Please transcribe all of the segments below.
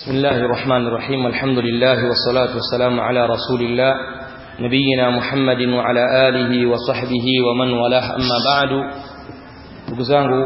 بسم الله الرحمن الرحيم الحمد لله والصلاة والسلام على رسول الله نبينا محمد وعلى آله وصحبه ومن والاه أما بعد نقزانه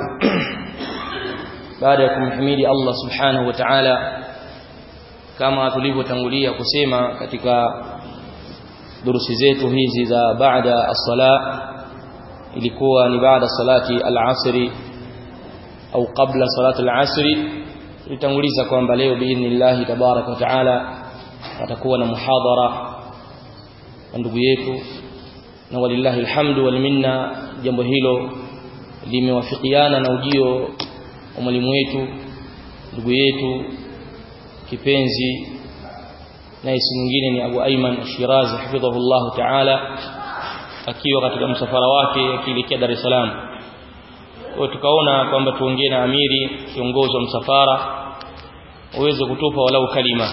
بعدكم حميد الله سبحانه وتعالى kama tulivyotangulia kusema katika durusi zetu hizi za baada as-sala ilikuwa ni baada salati al-asri au kabla salati al-asri tulitanguliza kwamba leo biidhnillah tabaraka wa taala atakuwa na muhadhara na ndugu yetu na walillahi alhamdu wal minna jambo hilo limewafikiana na ujio wa mwalimu wetu ndugu yetu kipenzi naye si mwingine ni Abu Aiman Shirazi hafidhahullah ta'ala akiwa katika msafara wake akielekea Dar es Salaam kwa tukaona kwamba tuongee na amiri kiongozi wa msafara uweze kutupa walau kalima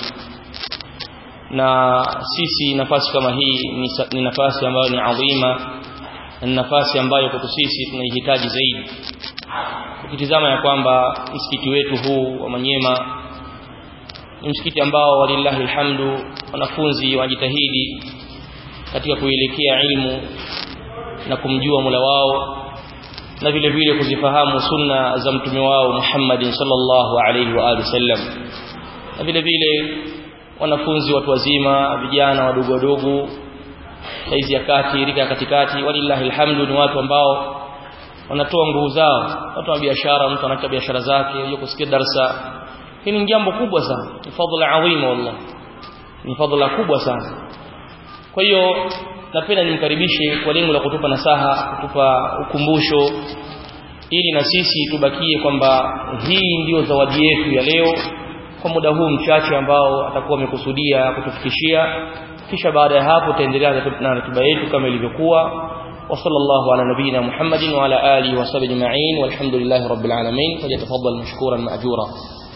na sisi nafasi kama hii ni, ni nafasi ambayo ni adhima na nafasi ambayo kwetu sisi tunaihitaji zaidi ukitizama ya kwamba msikiti wetu huu wa Manyema ni msikiti ambao walillahi alhamdu wanafunzi wanajitahidi katika kuelekea ilmu na kumjua Mola wao na vile vile kuzifahamu sunna za mtume wao Muhammadin sallallahu alaihi wa alihi wasallam na vile vile wanafunzi watu wazima vijana wadogo wadogo saizi ya kati rika ya katikati walillahi alhamdu ni watu ambao wanatoa nguvu zao watu wa biashara mtu anaacha biashara zake yuko kusikia darasa hili ni jambo kubwa sana ni fadhila adhima wallah ni fadhila kubwa sana kwa hiyo napenda nimkaribishe kwa lengo la kutupa nasaha kutupa ukumbusho ili na sisi tubakie kwamba hii ndiyo zawadi yetu ya leo kwa muda huu mchache ambao atakuwa amekusudia kutufikishia kisha baada ya hapo tutaendelea na ratiba yetu kama ilivyokuwa وصلى الله على نبينا محمد وعلى آله وصحبه أجمعين والحمد لله رب العالمين فليتفضل مشكورا مأجورا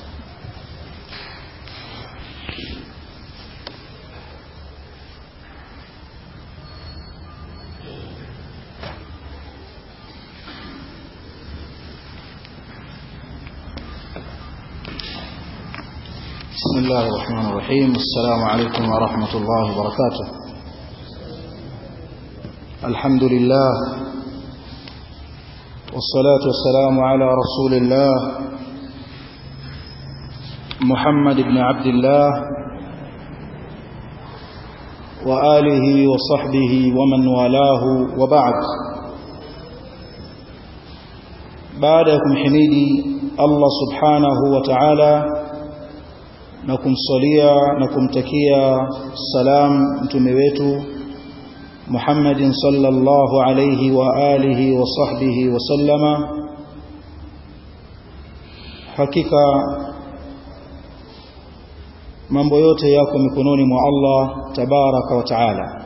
بسم الله الرحمن الرحيم السلام عليكم ورحمة الله وبركاته الحمد لله والصلاة والسلام على رسول الله محمد بن عبد الله وآله وصحبه ومن والاه وبعد بعدكم حميدي الله سبحانه وتعالى na kumsalia na kumtakia salam mtume wetu Muhammadin sallallahu alayhi wa alihi wa sahbihi wa sallama hakika mambo yote yako mikononi mwa Allah tabaraka wa taala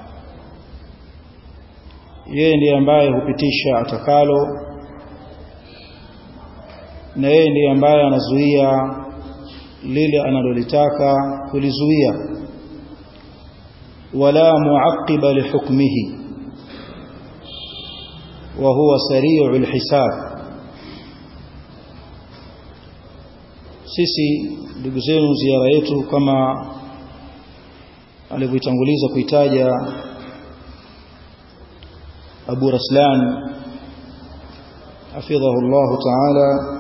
yeye ndiye ambaye hupitisha atakalo na yeye ndiye ambaye anazuia lile analolitaka kulizuia wala muaqiba lihukmihi wa huwa sari'ul hisab sisi ndugu zenu ziara yetu kama alivyotanguliza kuitaja Abu Raslan hafidhahu Allah ta'ala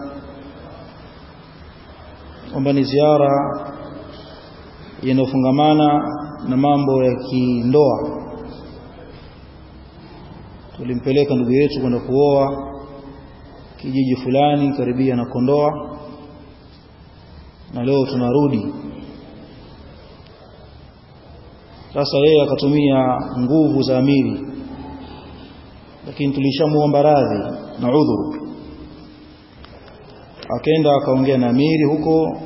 kwamba ni ziara inayofungamana na mambo ya kindoa tulimpeleka ndugu yetu kwenda kuoa kijiji fulani karibia na Kondoa na leo tunarudi sasa yeye akatumia nguvu za amiri lakini tulishamuomba radhi na udhuru akaenda akaongea na amiri huko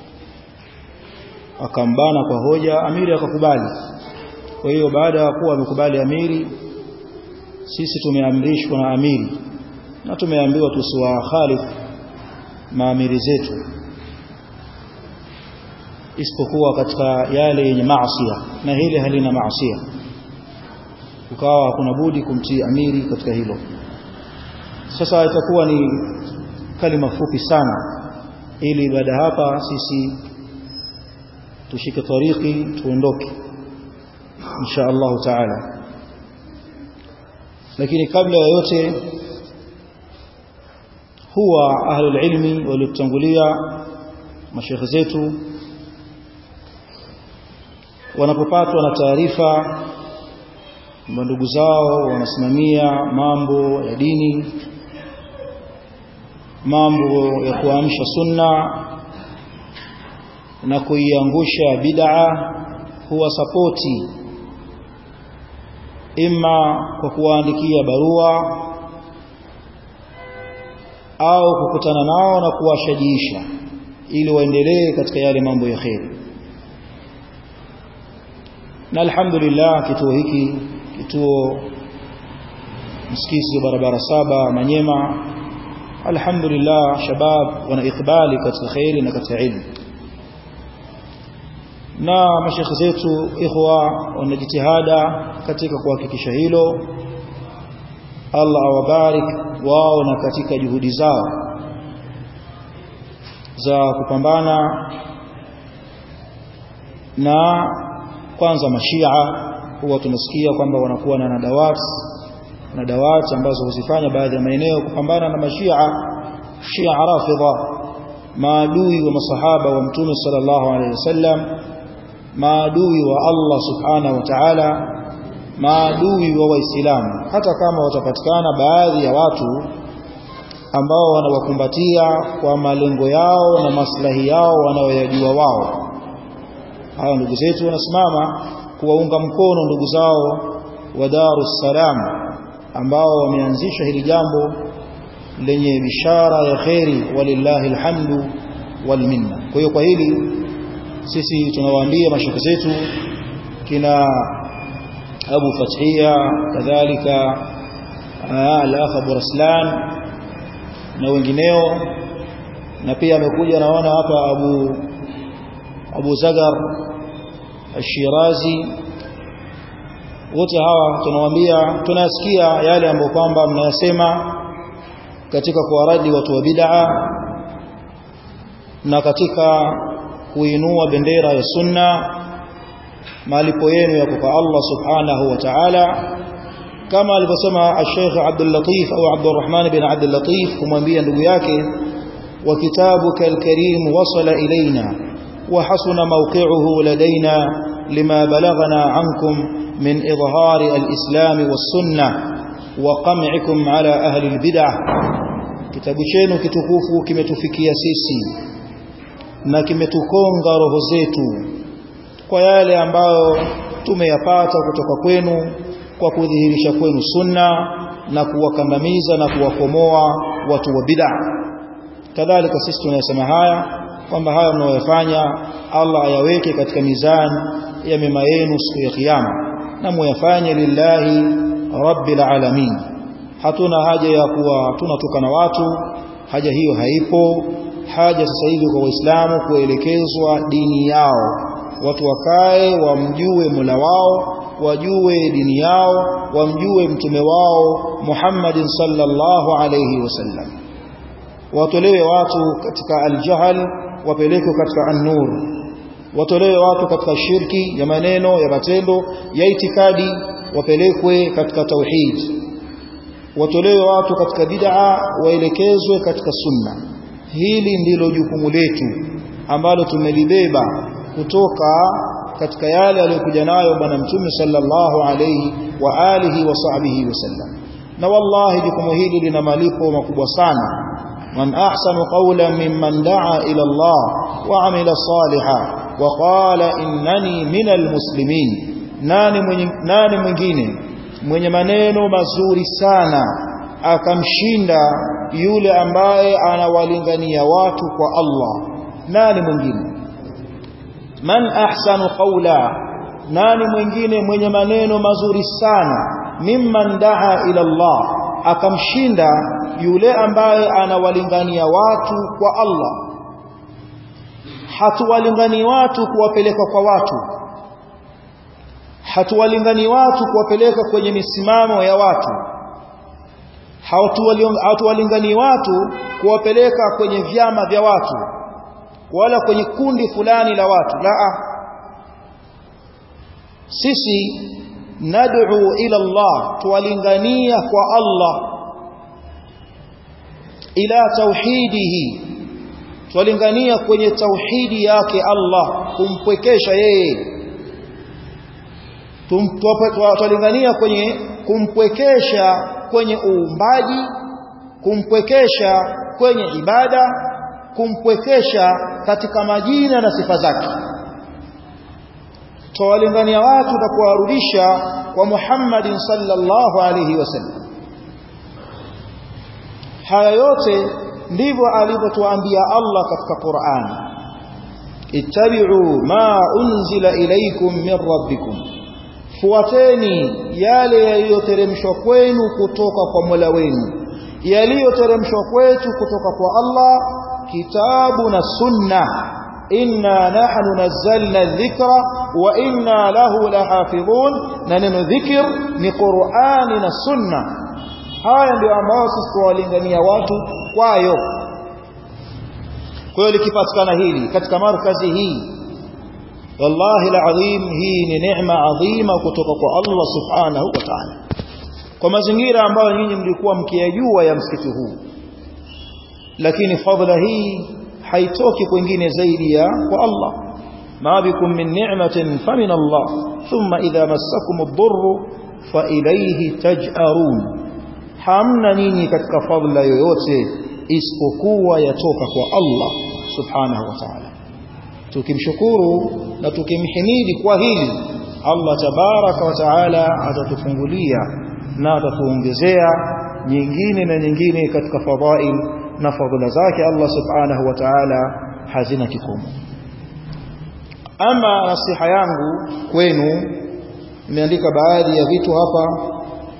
akambana kwa hoja amiri akakubali kwa hiyo baada ya kuwa amekubali amiri sisi tumeamrishwa na amiri na tumeambiwa tusiwakhalifu maamiri zetu isipokuwa katika yale yenye maasiya na hili halina maasiya ukawa hakuna budi kumtii amiri katika hilo sasa itakuwa ni kalima fupi sana ili baada hapa sisi tushike tariki tuondoke insha Allah taala lakini kabla ya yote huwa ahlul ilmi waliotangulia mashekhe zetu wanapopatwa na taarifa ndugu zao wanasimamia mambo ya dini mambo ya kuamsha sunna na kuiangusha bid'a huwa sapoti ima kwa kuwaandikia barua au kukutana nao na kuwashajiisha ili waendelee katika yale mambo ya kheri na alhamdulillah kituo hiki kituo msikiti barabara saba Manyema alhamdulillah shabab wana ikbali katika khairi na katika ilmu na mashekhe zetu ikhwa wanajitihada katika kuhakikisha hilo Allah awabarik wao na katika juhudi zao za kupambana na kwanza mashia huwa tunasikia kwamba wanakuwa na nadawat na dawati ambazo huzifanya baadhi ya maeneo kupambana na mashia shia rafidha maadui wa masahaba wa mtume sallallahu alaihi wasallam maadui wa Allah subhanahu wa ta'ala maadui wa waislamu hata kama watapatikana baadhi ya watu ambao wanawakumbatia kwa malengo yao na maslahi yao wanayoyajua wao hawa ndugu zetu wanasimama kuwaunga mkono ndugu zao wa Darus Salam ambao wameanzisha hili jambo lenye bishara ya kheri walillahi alhamdu wal minna kwa hiyo kwa hili sisi tunawaambia mashaka zetu kina Abu Fathia kadhalika al-akh Abu Raslan na wengineo na pia amekuja naona hapa Abu Abu Zagar Al-Shirazi wote hawa tunawaambia tunasikia yale ambayo kwamba mnayasema katika kuwaradi watu wa bid'a na katika kuinua bendera ya sunna malipo yenu yako kwa Allah subhanahu wa ta'ala kama alivyosema Sheikh Abdul Latif au Abdurrahman bin Abdul Latif kumwambia ndugu yake wa kitabuka al-karim wasala ilaina wa hasuna mawqi'uhu ladaina lima balagana ankum min idhari al-islam was-sunnah wa qam'ikum ala ahli al-bid'ah kitabu chenu kitukufu kimetufikia sisi na kimetukonga roho zetu kwa yale ambayo tumeyapata kutoka kwenu kwa kudhihirisha kwenu sunna na kuwakandamiza na kuwakomoa watu wa bid'a kadhalika sisi tunayasema haya kwamba haya mnayoyafanya Allah ayaweke katika mizani ya mema yenu siku ya kiyama na muyafanye lillahi rabbil alamin hatuna haja ya kuwa tunatukana watu haja hiyo haipo haja sasa hivi kwa waislamu kuelekezwa dini yao watu wakae wamjue Mola wao wajue dini yao wamjue mtume wao Muhammadin sallallahu alayhi wasallam watolewe watu katika aljahl wapelekwe katika an-nur watolewe watu katika shirki ya maneno ya matendo ya itikadi wapelekwe katika tauhid watolewe watu katika bid'a waelekezwe katika sunna hili ndilo jukumu letu ambalo tumelibeba kutoka katika yale aliyokuja nayo bwana mtume sallallahu alayhi wa alihi wa sahbihi wasallam na wallahi jukumu hili lina malipo makubwa sana man ahsanu qawlan mimman daa ila Allah wa amila salihan wa qala innani minal muslimin nani mwenye, nani mwingine mwenye maneno mazuri sana akamshinda yule ambaye anawalingania watu kwa Allah nani mwingine man ahsanu qawla nani mwingine mwenye maneno mazuri sana mimman daa ila Allah akamshinda yule ambaye anawalingania watu kwa Allah hatuwalingani watu kuwapeleka kwa watu hatuwalingani watu kuwapeleka kwenye misimamo ya watu hatuwalingani watu kuwapeleka kwenye vyama vya watu wala kwenye kundi fulani la watu la sisi nad'u ila Allah tuwalingania kwa Allah ila tauhidihi tuwalingania kwenye tauhidi yake Allah kumpwekesha yeye tuwalingania kwenye kumpwekesha kwenye uumbaji kumpwekesha kwenye ibada kumpwekesha katika majina na sifa zake tuwalingania watu na kuwarudisha kwa Muhammadin sallallahu alayhi wasallam haya yote ndivyo alivyotuambia Allah katika Qur'an ittabi'u ma unzila ilaykum min rabbikum fuateni yale yaliyoteremshwa kwenu kutoka kwa Mola wenu yaliyoteremshwa kwetu kutoka kwa Allah kitabu na sunna inna nahnu nazzalna dhikra wa inna lahu lahafidhun na neno dhikr ni Qur'ani na sunna haya ndio ambayo sisi tuwalingania watu kwayo kwa hiyo likipatikana hili katika markazi hii wallahi alazim hii ni neema adhima kutoka kwa Allah subhanahu wa ta'ala kwa mazingira ambayo nyinyi mlikuwa mkiyajua ya msikiti huu lakini fadhila hii haitoki kwingine zaidi ya kwa Allah ma bikum min ni'matin famin Allah thumma idha massakum ad-durru fa ilayhi taj'arun hamna nyinyi katika fadhila yoyote isipokuwa yatoka kwa Allah subhanahu wa ta'ala tukimshukuru na tukimhimidi kwa hili Allah tabaraka wa taala atatufungulia na atatuongezea nyingine na nyingine katika fadhail na fadhila zake Allah subhanahu wa ta'ala hazina kikomo ama nasiha yangu kwenu nimeandika baadhi ya vitu hapa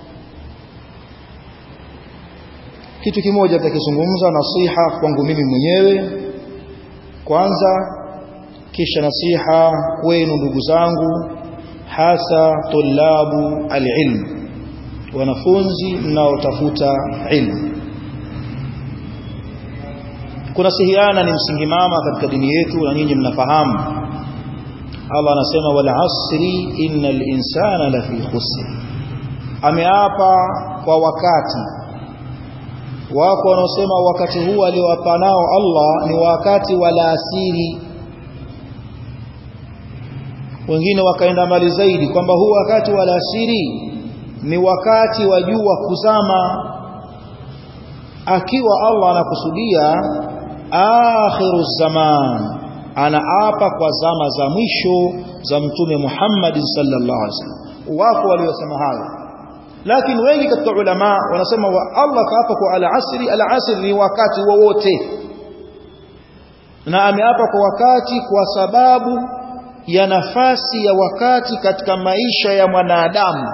kitu kimoja nitakizungumza nasiha kwangu mimi mwenyewe kwanza kisha nasiha kwenu ndugu zangu hasa tulabu alilm wanafunzi mnaotafuta ilmu kunasihiana ni msingi mama katika dini yetu na nyinyi mnafahamu Allah anasema wal asri innal insana lafi khusr ameapa kwa wakati wako wanaosema wakati huu aliowapa nao Allah ni wakati wa alasiri wengine wakaenda mbali zaidi kwamba huu wakati wa alasiri ni wakati wa jua kuzama akiwa Allah anakusudia akhiru zaman anaapa kwa zama za mwisho za mtume Muhammad sallallahu alaihi wasallam wako waliosema hayo lakini wengi katika ulama wanasema wa Allah kaapa kwa al-asri al-asri ni wakati wowote na ameapa kwa wakati kwa sababu ya nafasi ya wakati katika maisha ya mwanadamu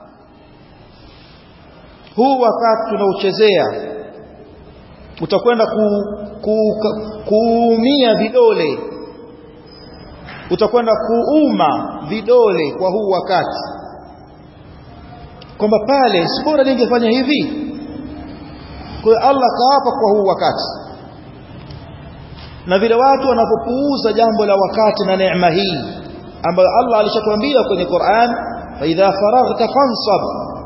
huu wakati tunauchezea utakwenda ku, ku, kuumia vidole utakwenda kuuma vidole kwa huu wakati kwamba pale si bora ningefanya hivi kwa hiyo Allah kaapa kwa huu wakati na vile watu wanapopuuza jambo la wakati na neema hii ambayo Allah alishatuambia kwenye Qur'an fa idha faraghta fansab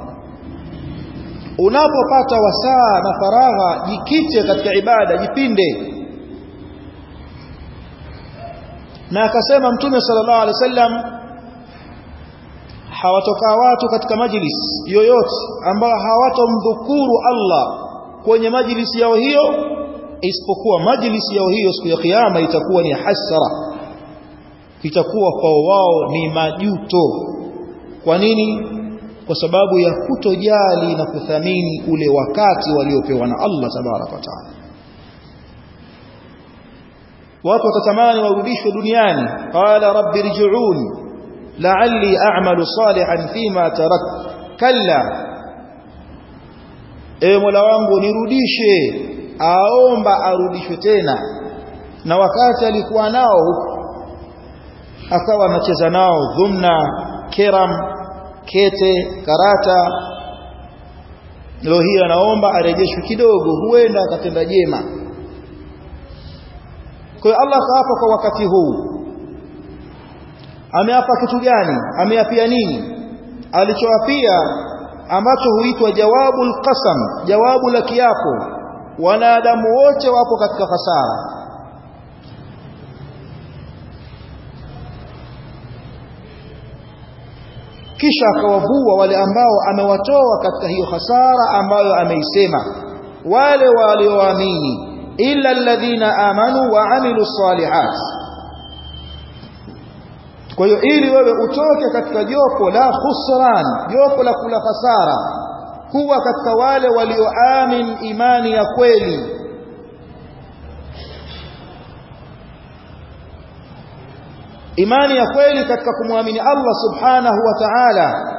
unapopata wasaa na faragha jikite katika ibada jipinde na akasema mtume sallallahu alaihi wasallam hawatokaa watu katika majlis yoyote ambao hawatomdhukuru Allah kwenye majlis yao hiyo isipokuwa majlis yao hiyo siku ya kiyama itakuwa ni hasara itakuwa kwa wao ni majuto kwa nini kwa sababu ya kutojali na kuthamini ule wakati waliopewa na Allah tabaraka wa taala watu watatamani warudishwe duniani qala rabbi irji'un la'alli a'malu salihan fima tarak kalla ewe mola wangu nirudishe aomba arudishwe tena na wakati alikuwa nao akawa anacheza nao dhumna kiram kete karata leo hii anaomba arejeshwe kidogo huenda akatenda jema kwa hiyo Allah kaapa kwa wakati huu ameapa kitu gani ameapia nini alichoapia ambacho huitwa jawabul qasam jawabu la kiapo wanadamu wote wapo katika hasara kisha akawavua wale ambao amewatoa katika hiyo hasara ambayo ameisema wale walioamini illa alladhina amanu wa amilu salihat kwa hiyo ili wewe utoke katika jopo la khusran jopo la kula hasara kuwa katika wale walioamin imani ya kweli imani ya kweli katika kumwamini Allah subhanahu wa ta'ala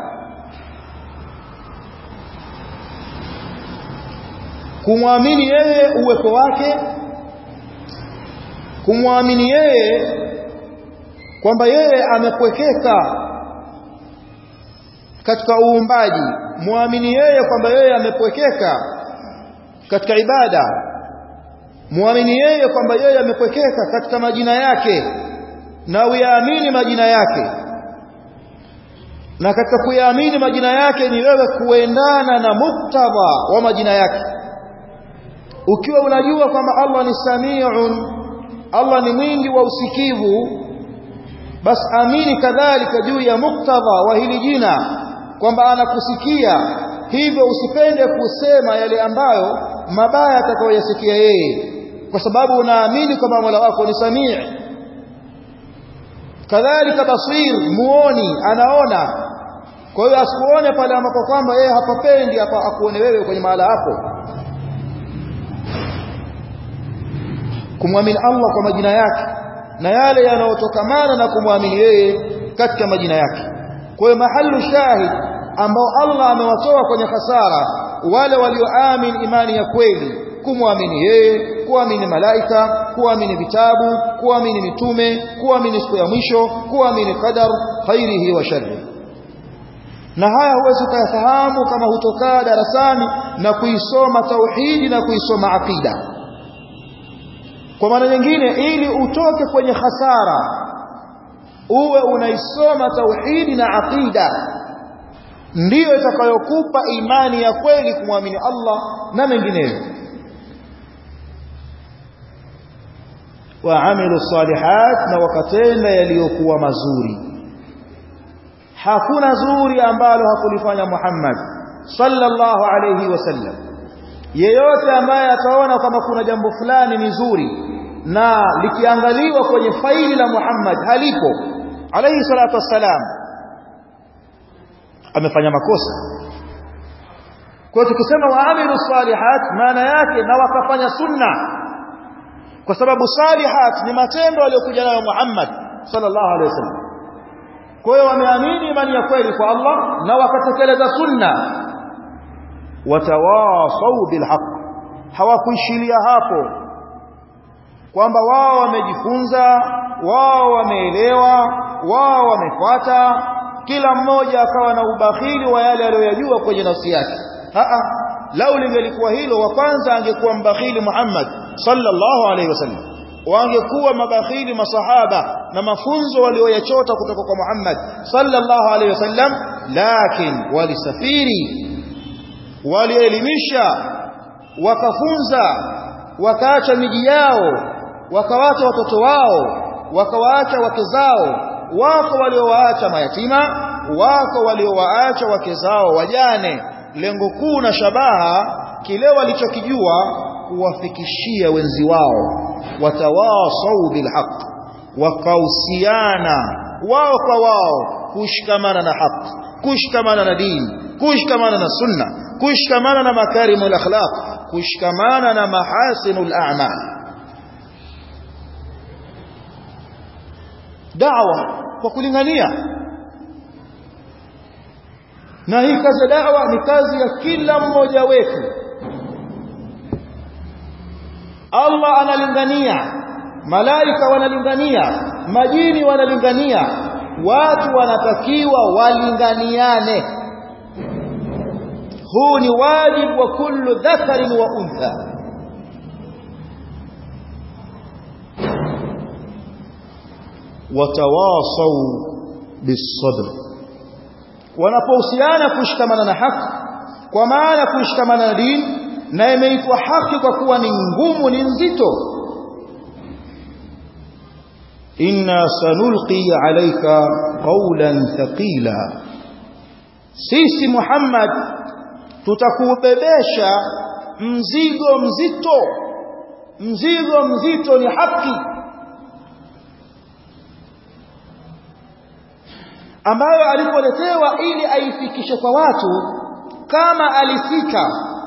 kumwamini yeye uwepo wake kumwamini yeye kwamba yeye amepwekeka katika uumbaji muamini yeye kwamba yeye amepwekeka katika ibada muamini yeye kwamba yeye amepwekeka katika majina yake na uyaamini majina yake na katika kuyaamini majina yake ni wewe kuendana na muktadha wa majina yake ukiwa unajua kwamba Allah ni samiun Allah ni mwingi wa usikivu basi amini kadhalika juu ya muktadha wa hili jina kwamba anakusikia hivyo usipende kusema yale ambayo mabaya atakayoyasikia yeye kwa sababu unaamini kwamba Mola wako ni samii kadhalika basir muoni anaona kwa hiyo asikuone pale ambapo kwamba yeye hapapendi hapa akuone wewe kwenye mahala hapo kumwamini Allah kwa majina yake na yale yanayotokamana na kumwamini yeye katika majina yake kwa hiyo mahalu shahid ambao Allah amewatoa kwenye hasara wale walioamini imani ya kweli kumwamini yeye kuamini malaika kuamini vitabu kuamini mitume kuamini siku ya mwisho kuamini qadar khairihi wa sharri na haya huwezi kuyafahamu kama hutokaa darasani na kuisoma tauhidi na kuisoma aqida kwa maana nyingine ili utoke kwenye hasara uwe unaisoma tauhidi na aqida ndiyo itakayokupa imani ya kweli kumwamini Allah na mengineyo waamilu salihat na wakatenda yaliyokuwa mazuri hakuna zuri ambalo hakulifanya Muhammad sallallahu alayhi wasallam yeyote ambaye ataona kama kuna jambo fulani ni zuri na likiangaliwa kwenye faili la Muhammad halipo alayhi salatu wassalam amefanya makosa kwa tukisema waamilu salihat maana yake na wakafanya sunna kwa sababu salihat ni matendo aliyokuja nayo Muhammad sallallahu alaihi wasallam kwa hiyo wameamini imani ya kweli kwa Allah na wakatekeleza sunna watawasau bilhaq hawakuishilia hapo kwamba wao wamejifunza wao wameelewa wao wamefuata kila mmoja akawa na ubakhili wa yale aliyoyajua kwenye nafsi yake a lau lingelikuwa hilo wa kwanza angekuwa mbakhili Muhammad sallallahu alaihi wasallam wangekuwa mabakhili masahaba na mafunzo walioyachota kutoka kwa Muhammad sallallahu alaihi wasallam lakin walisafiri walielimisha wakafunza wakaacha miji yao wakawaacha watoto wao wakawaacha wake zao wako waliowaacha mayatima wako waliowaacha wake zao wajane lengo kuu na shabaha kile walichokijua kuwafikishia wenzi wao watawasau bilhaq wakausiana wao kwa wao kushikamana na haki kushikamana na dini kushikamana na sunna kushikamana na makarimul akhlaq kushikamana na mahasinul a'mal da'wa kwa kulingania na hii kazi ya da'wa ni kazi ya kila mmoja wetu Allah analingania malaika wanalingania majini wanalingania watu wanatakiwa walinganiane huu ni wajibu wa kullu dhakarin wa untha watawasau bisabr wanapohusiana kushikamana na haki kwa maana kushikamana na dini na imeitwa haki kwa kuwa ni ngumu ni nzito inna sanulqi alayka qawlan thaqila sisi Muhammad tutakubebesha mzigo mzito mzigo mzito ni haki ambayo alipoletewa ili aifikishe kwa watu kama alifika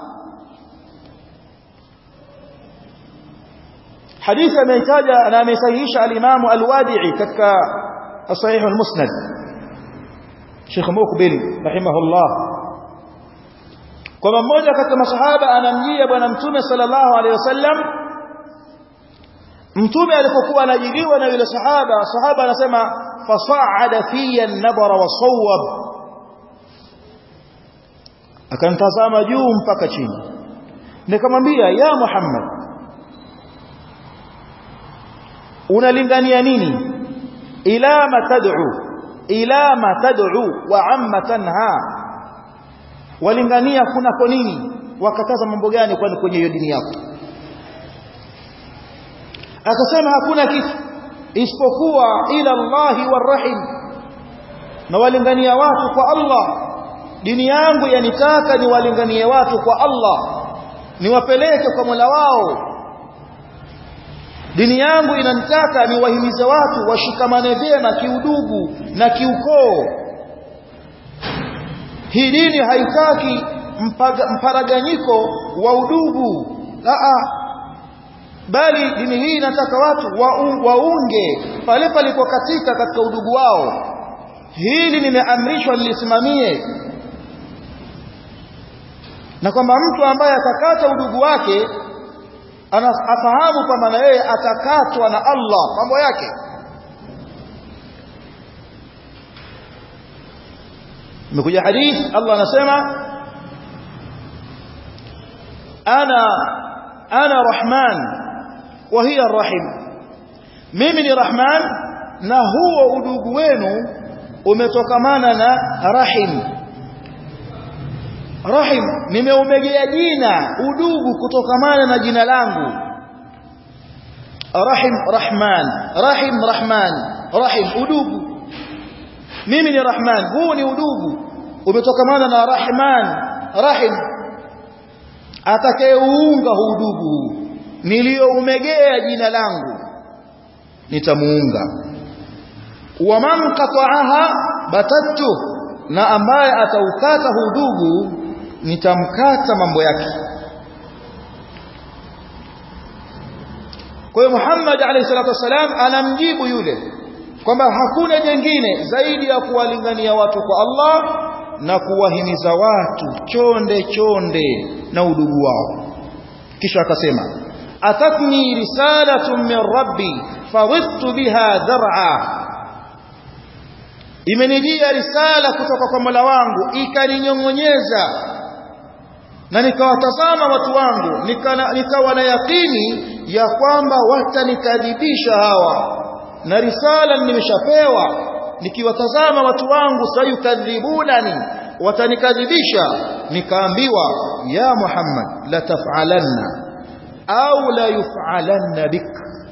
hadithi ameitaja na amesahihisha al-Imam al-Wadi'i katika sahih al-Musnad Sheikh Mukbil rahimahullah kwamba mmoja katika masahaba anamjia bwana mtume sallallahu alaihi wasallam mtume alipokuwa anajiliwa na yule sahaba sahaba anasema fasa'ada fiya an-nabara wa sawwab akanitazama juu mpaka chini nikamwambia ya Muhammad unalingania nini ila ma tad'u ila ma tad'u wa amma tanha walingania kunako nini wakataza mambo gani kwani kwenye hiyo dini yako akasema hakuna kitu isipokuwa ila Allahi warahim na walingania watu kwa Allah dini yangu yanitaka niwalinganie watu kwa Allah niwapeleke kwa Mola wao dini yangu inanitaka niwahimize watu washikamane vyema kiudugu na kiukoo hii dini haitaki mparaganyiko wa udugu Aa, bali dini hii inataka watu waunge pale palipokatika katika udugu wao hili nimeamrishwa nilisimamie na kwamba mtu ambaye atakata udugu wake afahamu kwamba na yeye atakatwa na Allah mambo yake imekuja hadith Allah anasema ana ana rahman wa hiya arrahim mimi ni rahman na huo udugu wenu umetokamana na rahim rahim nimeumegea jina udugu kutokamana na jina langu rahim rahman rahim rahman rahim udugu mimi ni rahman huu ni udugu umetokamana na rahman rahim atakayeuunga huu udugu niliyoumegea jina langu nitamuunga wa man qata'aha batattu na ambaye ataukata hudugu nitamkata mambo yake kwa hiyo Muhammad alayhi salatu wasalam anamjibu yule kwamba hakuna jengine zaidi ya kuwalingania watu kwa Allah na kuwahimiza watu chonde chonde na udugu wao kisha akasema atatni risalatun min rabbi fadhittu biha dar'a imenijia risala kutoka kwa Mola wangu ikaninyongonyeza na nikawatazama watu wangu nikana, nikawa na yakini ya kwamba watanikadhibisha hawa na risala nimeshapewa nikiwatazama watu wangu sayukadhibunani watanikadhibisha nikaambiwa ya Muhammad la taf'alanna au la yuf'alanna bik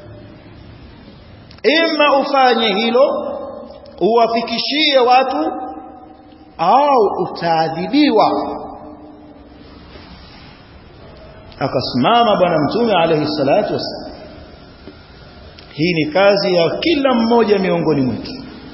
imma ufanye hilo uwafikishie watu au utaadhibiwa akasimama bwana mtume alayhi salatu wasallam hii ni kazi ya kila mmoja miongoni mwetu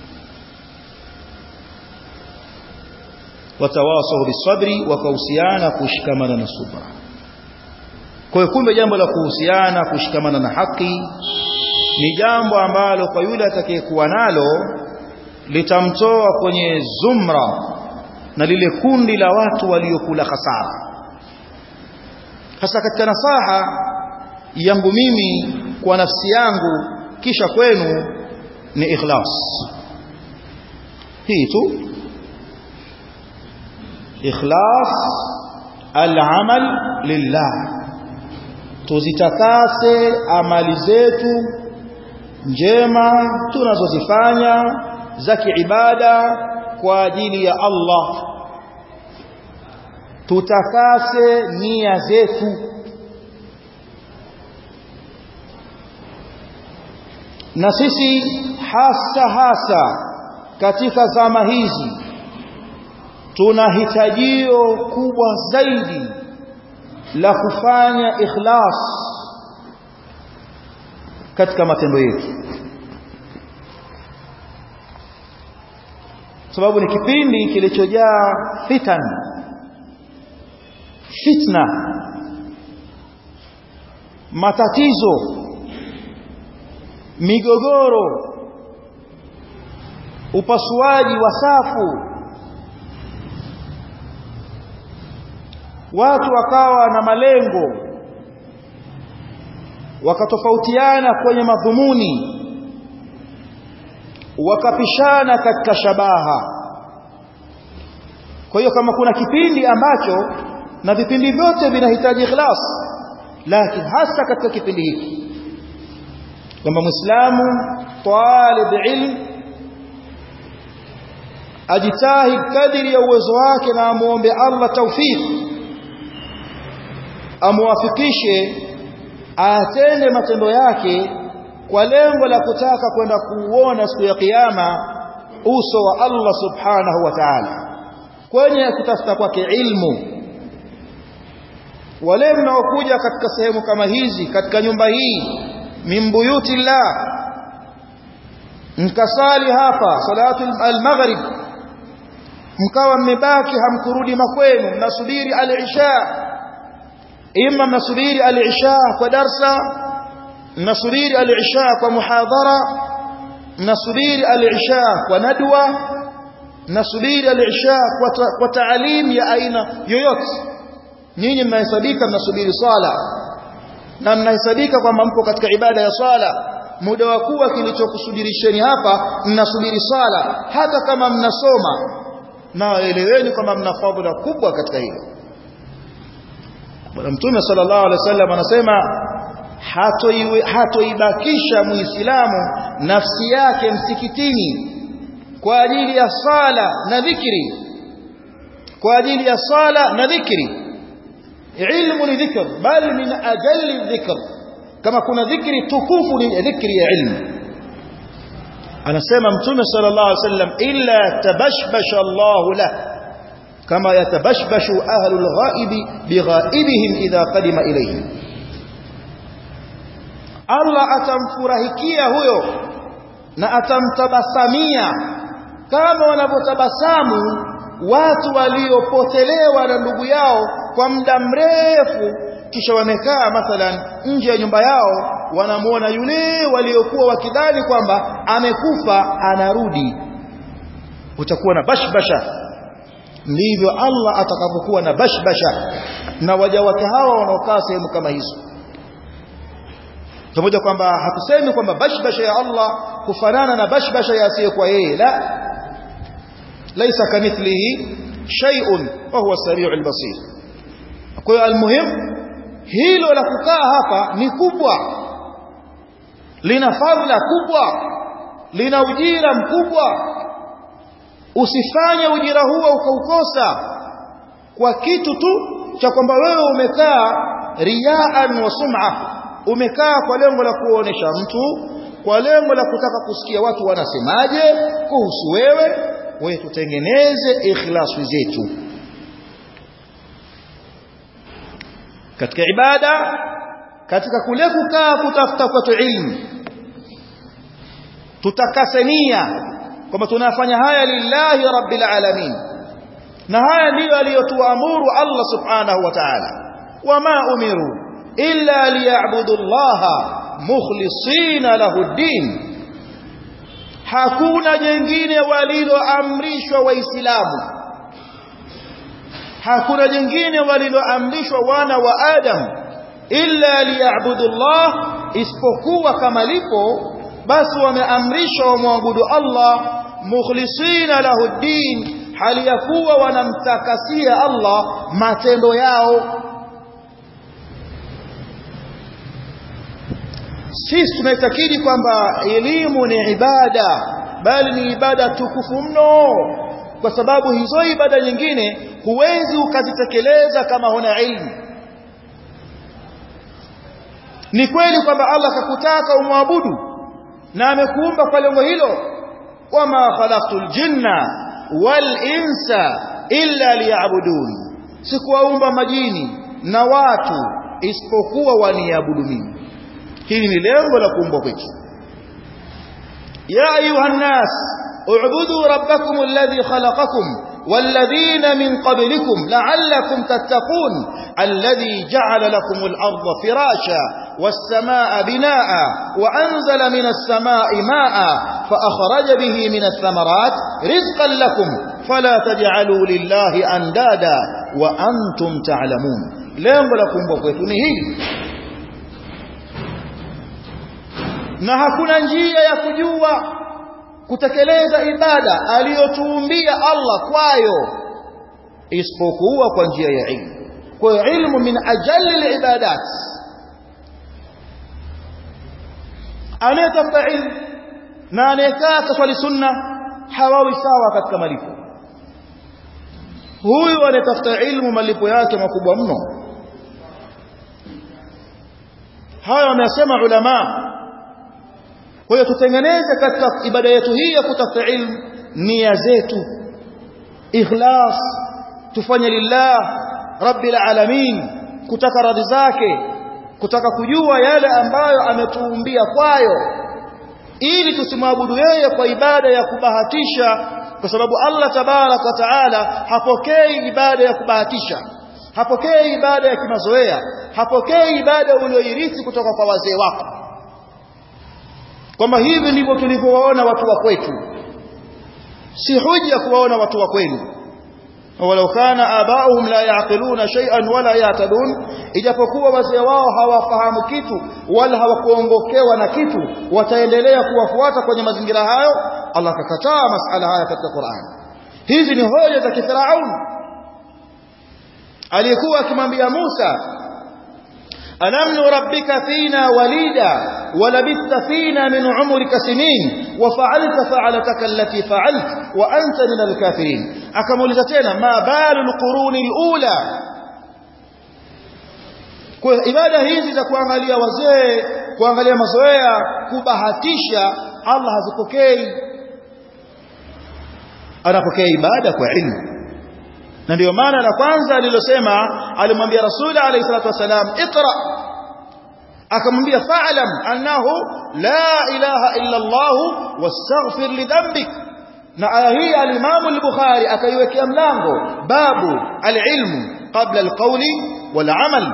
watawasau bisabri wakahusiana kushikamana na subra kwa hiyo kumbe jambo la kuhusiana kushikamana na haki ni jambo ambalo kwa yule atakayekuwa nalo litamtoa kwenye zumra na lile kundi la watu waliokula hasara hasa katika nasaha yangu mimi kwa nafsi yangu kisha kwenu ni ikhlas hii tu ikhlas al-amal lillah tuzitakase amali zetu njema tunazozifanya za kiibada kwa ajili ya Allah tutakase nia zetu na sisi hasa hasa katika zama hizi tuna hitajio kubwa zaidi la kufanya ikhlas katika matendo yetu sababu ni kipindi kilichojaa fitan fitna matatizo migogoro upasuaji wa safu watu wakawa na malengo wakatofautiana kwenye madhumuni wakapishana katika shabaha kwa hiyo kama kuna kipindi ambacho na vipindi vyote vinahitaji ikhlas lakini hasa katika kipindi hiki kwamba muislamu talib ilm ajitahid kadiri ya uwezo wake na amuombe Allah tawfik amuwafikishe atende matendo yake kwa lengo la kutaka kwenda kuuona siku ya kiyama uso wa Allah subhanahu wa ta'ala kwenye kutafuta kwake ilmu wale mnaokuja katika sehemu kama hizi katika nyumba hii min buyuti llah mkasali hapa salatu al-maghrib mkawa mmebaki hamkurudi makwenu mnasubiri al-isha imma mnasubiri al-isha kwa darsa mnasubiri al-isha kwa muhadhara mnasubiri al-isha kwa nadwa mnasubiri al-isha kwa, ta, kwa taalim ya aina yoyote nyinyi mnahesabika mnasubiri swala na mnahesabika kwamba mpo katika ibada ya swala muda wa kuwa kilichokusubirisheni hapa mnasubiri swala hata kama mnasoma na eleweni kwamba mna fadhila kubwa katika hilo bwana mtume sallallahu alaihi wasallam anasema hatoibakisha muislamu nafsi yake msikitini kwa ajili ya sala na dhikri kwa ajili ya sala na dhikri ilmu ni dhikr bal min ajalli dhikr kama kuna dhikri tukufu ni dhikri ya ilmu anasema mtume sallallahu alaihi wasallam illa tabashbasha Allah lah kama yatabashbashu ahlul ghaibi bighaibihim idha qadima ilayhim Allah atamfurahikia huyo na atamtabasamia kama wanavyotabasamu watu waliopotelewa na ndugu yao kwa muda mrefu kisha wamekaa mathalan nje ya nyumba yao wanamuona yule waliokuwa wakidhani kwamba amekufa anarudi utakuwa na bashbasha ndivyo Allah atakapokuwa na bashbasha na waja wake hawa wanaokaa sehemu kama hizo pamoja kwamba hatusemi kwamba bashbasha ya Allah kufanana na bashbasha ya asiyekuwa yeye la laisa kamithlihi shay'un wa huwa as-sami'ul basir kwa hiyo almuhim hilo la kukaa hapa ni kubwa lina fadhila kubwa lina ujira mkubwa usifanye ujira huo ukaukosa kwa kitu tu cha kwamba wewe umekaa riaan wa sum'a umekaa kwa lengo la kuonesha mtu kwa lengo la kutaka kusikia watu wanasemaje kuhusu wewe wewe tutengeneze ikhlasi zetu katika ibada katika kule kukaa kutafuta kwetu ilmu tutakasenia kwamba tunafanya haya lillahi rabbil alamin na haya ndiyo aliyotuamuru Allah subhanahu wa ta'ala wama umiru illa liya'budu allaha mukhlisina lahu ad-din hakuna jengine waliloamrishwa waislamu hakuna jengine waliloamrishwa wana wa adam illa liya'budu Allah isipokuwa kama lipo basi wameamrishwa wamwabudu Allah mukhlisina lahu ad-din hali ya kuwa wanamtakasia Allah matendo yao sisi tunaitakidi kwamba elimu ni ibada bali ni ibada tukufu mno kwa sababu hizo ibada nyingine huwezi ukazitekeleza kama huna ilmu ni kweli kwamba Allah akakutaka umwabudu na amekuumba kwa lengo hilo wama khalaqtul jinna wal insa illa liya'budun sikuwaumba majini na watu isipokuwa waniabudu mimi hili ni lengo la kuumbwa kwetu ya ayuha nas اعبدوا ربكم الذي خلقكم والذين من قبلكم لعلكم تتقون الذي جعل لكم الأرض فراشا والسماء بناء وأنزل من السماء ماء فأخرج به من الثمرات رزقا لكم فلا تجعلوا لله أندادا وأنتم تعلمون lengo la kuumbwa kwetu ni hili na hakuna njia ya kujua kutekeleza ibada aliyotuumbia Allah kwayo isipokuwa kwa njia ya ilmu kwa hiyo ilmu min ajalli alibadat anayetafuta ilmu na anayekaa kaswali sunna hawawi sawa katika malipo huyu anayetafuta ilmu malipo yake makubwa mno haya wamesema ulama kwa hiyo tutengeneze katika ibada yetu hii ya kutafuta ilmu nia zetu ikhlas tufanye lillah rabbil alamin kutaka radhi zake kutaka kujua yale ambayo ametuumbia kwayo ili tusimwabudu yeye kwa ibada ya kubahatisha kwa sababu Allah tabarak wa taala hapokei ibada ya kubahatisha hapokei ibada ya kimazoea hapokei ibada uliyoirithi kutoka kwa wazee wako kwamba hivi ndivyo tulivyowaona watu wa kwetu si hujja kuwaona watu wa kwenu walau kana abauhum la yaqiluna shay'an wala yahtadun ijapokuwa wazee wao hawafahamu kitu wala hawakuongokewa na kitu wataendelea kuwafuata kwenye mazingira hayo Allah akakataa masala haya katika Qur'an hizi ni hoja za kifaraun aliyekuwa akimwambia Musa ألم نربك فينا وليدا ولبثت فينا من عمرك سنين وفعلت فعلتك التي فعلت وأنت من الكافرين أكمل تتنا ما بال القرون الأولى kwa ibada hizi za kuangalia wazee kuangalia mazoea kubahatisha Allah hazipokei anapokea ibada kwa ilmu na ndio maana la kwanza alilosema alimwambia rasuli alayhi salatu wasalam iqra akamwambia fa'lam annahu la ilaha illa Allah wastaghfir li dhanbik na aya hii al-Imam al-Bukhari akaiwekea mlango babu al-ilmu qabla al-qawli wal-amal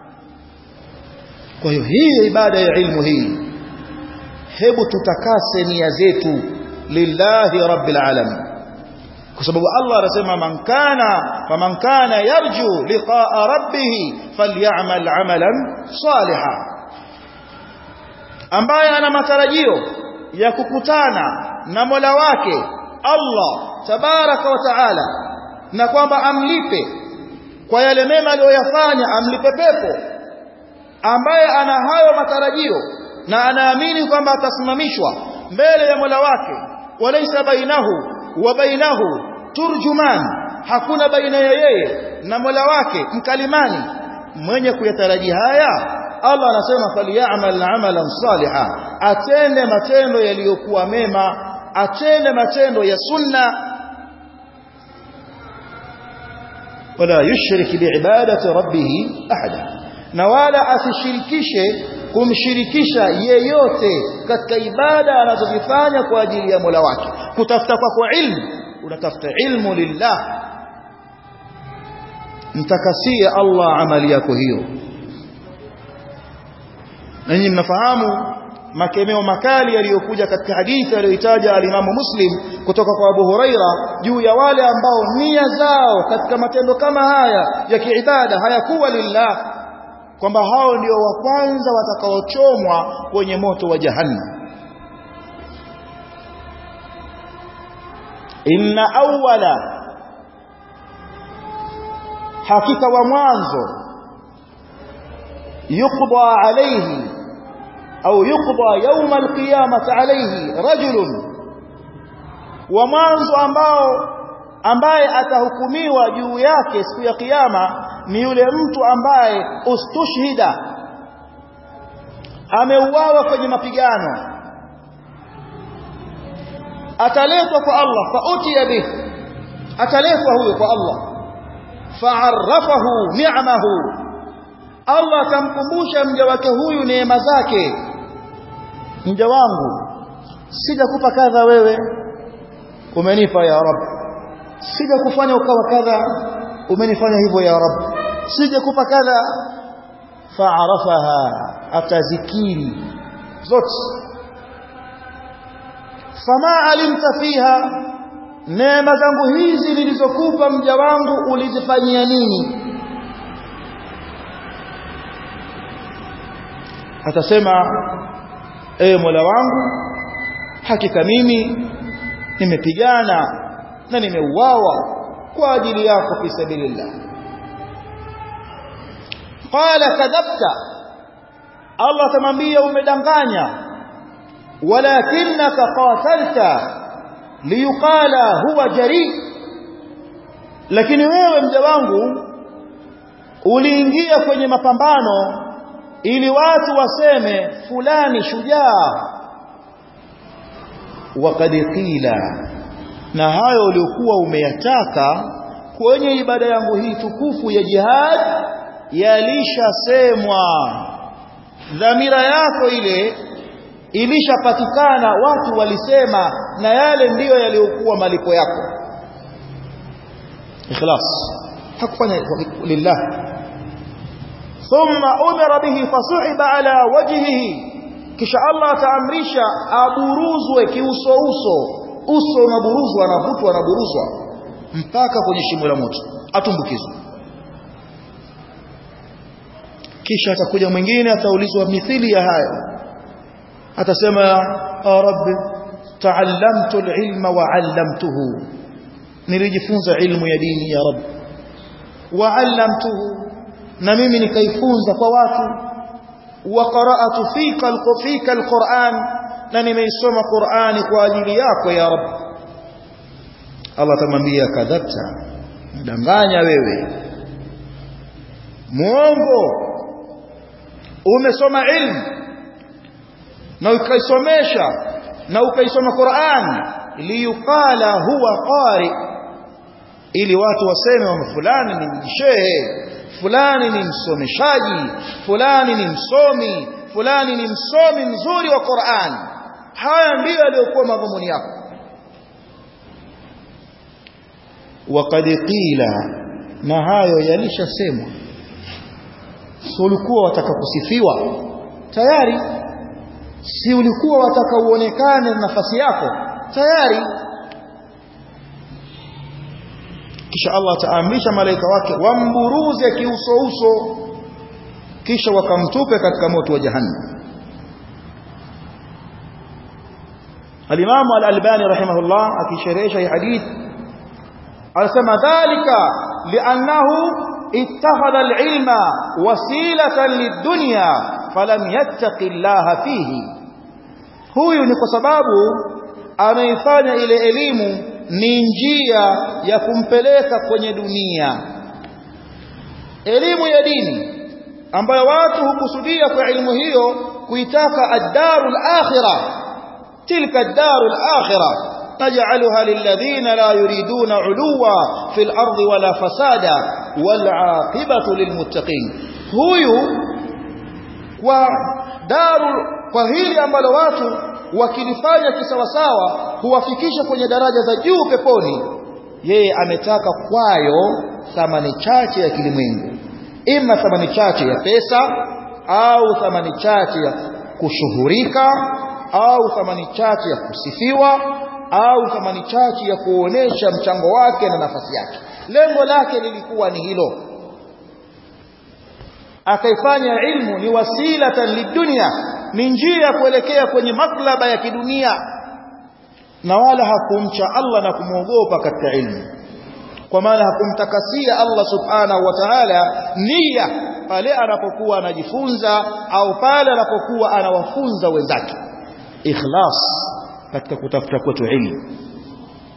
kwa hiyo hii ibada ya ilmu hii hebu tutakase nia zetu lillahi rabbil alamin kwa sababu Allah anasema man kana faman kana yarju liqa'a rabbih falyamal amalan salihan ambaye ana matarajio ya kukutana na Mola wake Allah tabaraka wa taala na kwamba amlipe kwa yale mema aliyoyafanya amlipe pepo ambaye ana hayo matarajio na anaamini kwamba atasimamishwa mbele ya Mola wake walaysa bainahu wa bainahu turjuman hakuna baina ya yeye na Mola wake mkalimani mwenye kuyataraji haya Allah anasema falyamal amalan saliha atende matendo yaliyokuwa mema atende matendo ya sunna wala yushrik biibadati rabbih ahada na wala asishirikishe kumshirikisha yeyote katika ibada anazozifanya kwa ajili ya Mola wake kutafuta kwako ilmu unatafuta ilmu lillah mtakasie Allah amali yako hiyo nanyi mnafahamu makemeo makali yaliyokuja katika hadithi aliyoitaja alimamu Muslim kutoka kwa Abu Huraira juu ya wale ambao nia zao katika matendo kama haya ya kiibada hayakuwa lillah kwamba hao ndio wa kwanza watakaochomwa kwenye moto wa jahannam inna awwala hakika wa mwanzo yuqda alayhi au yuqda yawm alqiyamah alayhi rajul wa mwanzo ambao ambaye atahukumiwa juu yake siku ya kiyama ni yule mtu ambaye ustushhida ameuawa kwenye mapigano ataletwa kwa Allah fautiya bih ataletwa huyo kwa Allah fa'arrafahu ni'amahu Allah atamkumbusha mja wake huyu neema zake mja wangu sijakupa kadha wewe umenipa ya rab sija kufanya ukawa kadha umenifanya hivyo ya rab sija kupa kadha fa'arafaha atazikiri zote fama alimta fiha neema zangu hizi nilizokupa mja wangu ulizifanyia nini atasema ewe Mola wangu hakika mimi nimepigana na nimeuawa kwa ajili yako fi sabilillah qala kadhabta Allah tamwambia umedanganya walakinaka qatalta liyuqala huwa jari lakini wewe mja wangu uliingia kwenye mapambano ili watu waseme fulani shujaa waqad qila na hayo uliokuwa umeyataka kwenye ibada yangu hii tukufu ya jihad yalishasemwa dhamira yako ile ilishapatikana watu walisema na yale ndiyo yaliyokuwa malipo yako ikhlas hakufanya lillah thumma umira bihi fasuhiba ala wajhihi kisha Allah ataamrisha aburuzwe kiuso uso uso unaburuzwa anavutwa anaburuzwa mpaka kwenye shimo la moto atumbukizwe kisha atakuja mwingine ataulizwa mithili ya haya atasema ya rabbi ta'allamtu al-ilma wa 'allamtuhu nilijifunza ilmu ya dini ya rabbi wa 'allamtuhu na mimi nikaifunza kwa watu wa qara'atu fika al-fika al-Qur'an na nimeisoma Qur'ani kwa ajili yako ya rabbi Allah atamwambia kadhabta mdanganya wewe muongo umesoma ilmu na ukaisomesha na ukaisoma Qur'an liyukala huwa qari ili watu waseme wa fulani ni shehe fulani ni msomeshaji fulani ni msomi fulani ni msomi mzuri wa Qur'an haya ndiyo yaliyokuwa madhumuni yako waqad qila na hayo yalishasemwa si ulikuwa wataka kusifiwa tayari si ulikuwa wataka uonekane nafasi yako tayari kisha Allah ataamrisha malaika wake wamburuze kiuso uso kisha wakamtupe katika moto wa jahannam Al-Imam Al-Albani rahimahullah akisherehesha hii hadith alisema dhalika li'annahu ittakhadha al-ilma wasilatan lid-dunya falam yattaqi Allah fihi huyu ni kwa sababu ameifanya ile elimu ni njia ya kumpeleka kwenye dunia elimu ya dini ambayo watu hukusudia kwa elimu hiyo kuitaka ad-darul akhirah tilka ad-darul akhirah naj'alha lilladhina la yuriduna 'uluwa fil ardi wala fasada wal 'aqibatu lilmuttaqin huyu kwa daru kwa hili ambalo watu wakilifanya kisawasawa huwafikisha kwenye daraja za juu peponi yeye ametaka kwayo thamani chache ya kilimwengu ima thamani chache ya pesa au thamani chache ya kushuhurika au thamani chache ya kusifiwa au thamani chache ya kuonesha mchango wake na nafasi yake lengo lake lilikuwa ni hilo akaifanya ilmu ni wasilatan lidunya ni njia ya kuelekea kwenye maklaba ya kidunia na wala hakumcha Allah na kumwogopa katika ilmu kwa maana hakumtakasia Allah subhanahu wa ta'ala nia pale anapokuwa anajifunza au pale anapokuwa anawafunza wenzake ikhlas katika kutafuta kwetu ilmu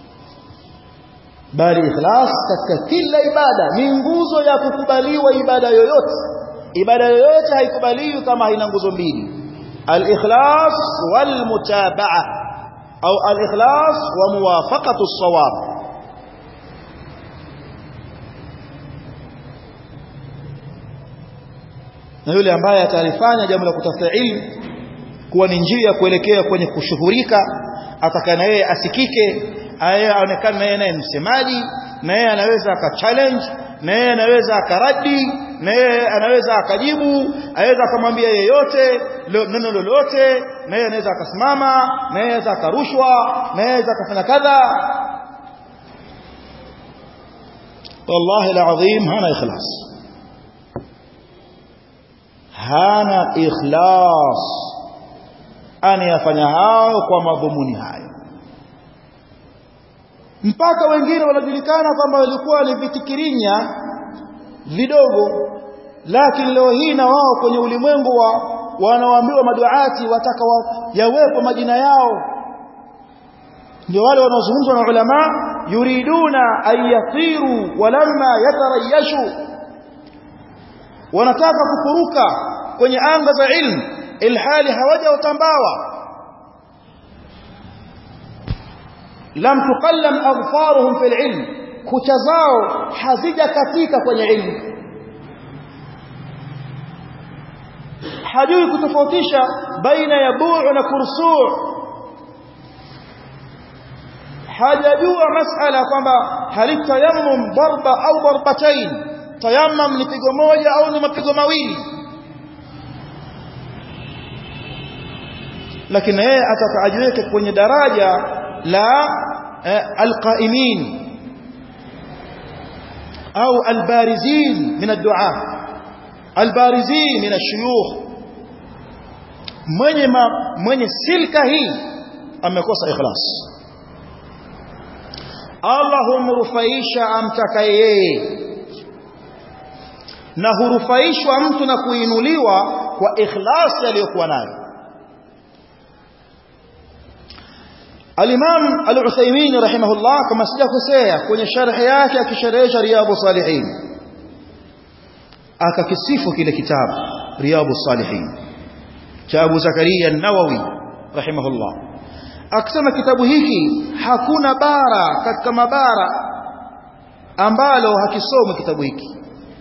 bali ikhlas katika kila ibada ni nguzo ya kukubaliwa ibada yoyote ibada yoyote haikubaliwi kama haina nguzo mbili al-ikhlas wal mutabaa au al-ikhlas wa muwafaqatu as-sawab na yule ambaye atalifanya jambo la kutafuta ilmu kuwa ni njia ya kuelekea kwenye kushughulika ataka na yeye asikike yeye aonekane na yeye naye msemaji na yeye anaweza akachallenge na yeye anaweza akaradi na yeye anaweza akajibu aweza akamwambia yeyote neno lolote na yeye anaweza akasimama na yeye anaweza akarushwa na yeye anaweza akafanya kadha wallahi alazim hana ikhlas hana ikhlas anayafanya hayo kwa madhumuni hayo mpaka wengine wanajulikana kwamba walikuwa ni vitikirinya vidogo lakini leo hii na wao kwenye ulimwengu wa wanaoambiwa maduati wataka wa, yawepo majina yao ndio wale wanaozungumzwa na ulama yuriduna an yatiru walamma yatarayashu wanataka kukuruka kwenye anga za ilmu ilhali hawaja utambawa lam tuqallam aghfaruhum fil ilm kucha zao hazija katika kwenye ilmu hajui kutofautisha baina ya buu na kursuu hajajua masala kwamba halitayammum darba au darbatain tayammum ni pigo moja au ni mapigo mawili lakini yeye atakajiweke kwenye daraja la alqaimin au albarizin min ad-du'a albarizin min ash-shuyukh mwenye mwenye silka hii amekosa ikhlas Allah humrufaisha amtakaye yeye na hurufaishwa mtu na kuinuliwa kwa ikhlasi aliyokuwa nayo Al-Imam Al-Uthaymeen rahimahullah kama sijakosea kwenye sharhi yake akisharehesha Riyadhus Salihin akakisifu kile kitabu Riyadhus Salihin cha Abu Zakaria An-Nawawi rahimahullah akisema kitabu hiki hakuna bara katika mabara ambalo hakisomwi kitabu hiki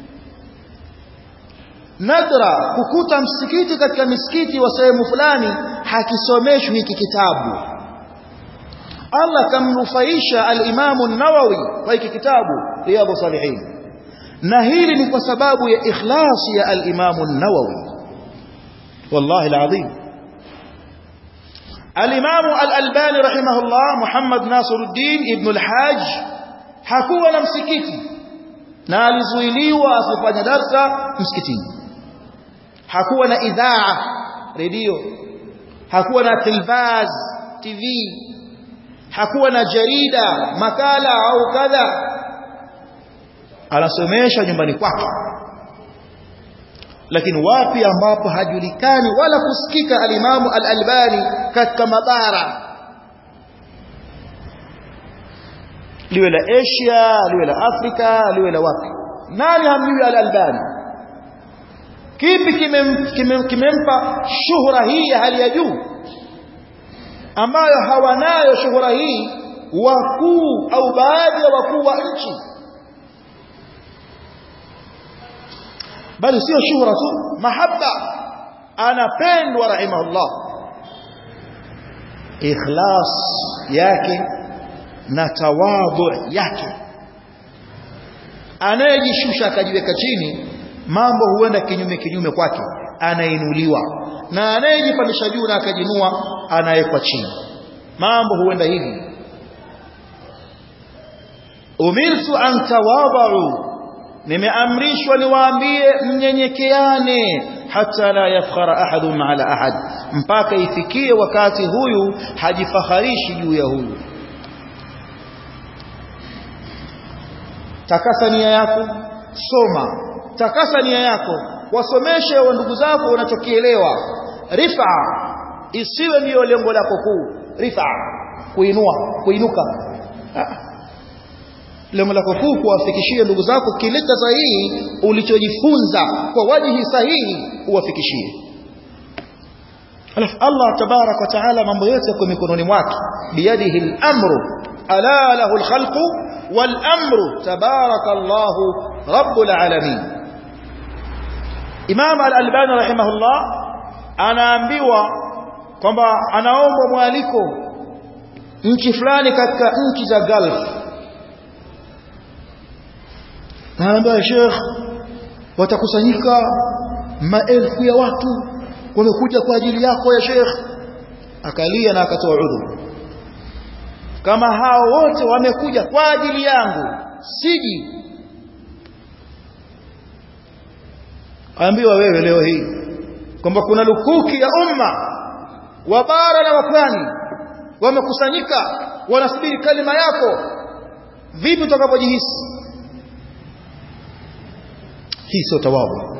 nadra kukuta msikiti katika misikiti wa sehemu fulani hakisomeshwi hiki kitabu Allah kamnufaisha al-Imam an-Nawawi kwa hiki kitabu Riyadhus Salihin na hili ni kwa sababu ya ikhlasi ya al-Imam an-Nawawi wallahi al-azim al-Imam al-Albani rahimahullah Muhammad Nasiruddin ibn al-Hajj hakuwa na msikiti na alizuiliwa asifanye darsa msikitini hakuwa na idhaa redio hakuwa na televaz TV hakuwa na jarida makala au kadha anasomesha nyumbani kwake lakini wapi ambapo hajulikani wala kusikika alimamu al-Albani katika mabara liwe la Asia liwe la Afrika liwe la wapi nani hamjui al-Albani kipi kimempa kime, kime shuhura hii ya hali ya juu ambayo hawanayo shuhura hii wakuu au baadhi ya wakuu wa nchi bali sio shuhura tu mahaba anapendwa rahimahullah ikhlas yake na tawadhu yake anayejishusha akajiweka chini mambo huenda kinyume kinyume kwake anainuliwa na anayejipandisha juu na akajinua anawekwa chini mambo huenda hivi umirtu an tawadhu nimeamrishwa niwaambie mnyenyekeane hata la yafkhara ahadun ala ahad mpaka ifikie wakati huyu hajifaharishi juu ya huyu takasa nia yako soma takasa nia yako wasomeshe wa ndugu zako unachokielewa rifa isiwe ndiyo lengo lako kuu rifa kuinua kuinuka lengo lako kuu kuwafikishia ndugu zako kile cha sahihi ulichojifunza kwa wajihi sahihi uwafikishie alafu Allah tabarak wa taala mambo yote yako mikononi mwake biyadihi al-amru ala lahu al-khalqu wal-amru tabarakallahu rabbul alamin Imam al-Albani rahimahullah anaambiwa kwamba anaomba mwaliko nchi fulani katika nchi za Gulf anaambia Sheikh watakusanyika maelfu ya watu wamekuja kwa ajili yako ya Sheikh akalia na akatoa udhuru kama hao wote wamekuja kwa ajili yangu siji ambiwa wewe leo hii kwamba kuna lukuki ya umma wa bara na wa pwani wamekusanyika wanasubiri kalima yako vipi utakapojihisi hii sio tawadhu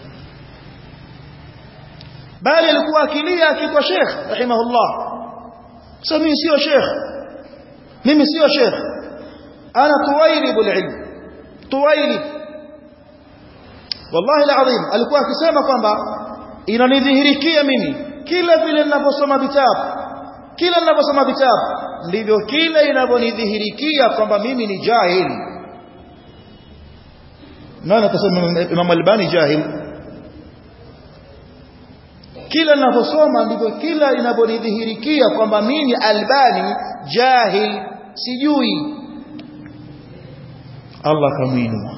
bali alikuwa akilia akiitwa Sheikh rahimahullah sasa mimi sio Sheikh mimi sio Sheikh ana tuwailibul ilm tuwailib wallahi alazim alikuwa akisema kwamba inanidhihirikia mimi kila vile ninaposoma vitabu kila ninaposoma vitabu ndivyo kila inavyonidhihirikia kwamba mimi ni jahili nani atasema Imam Albani jahil kila ninaposoma ndivyo kila inavyonidhihirikia kwamba mimi Albani jahil sijui Allah kamuinua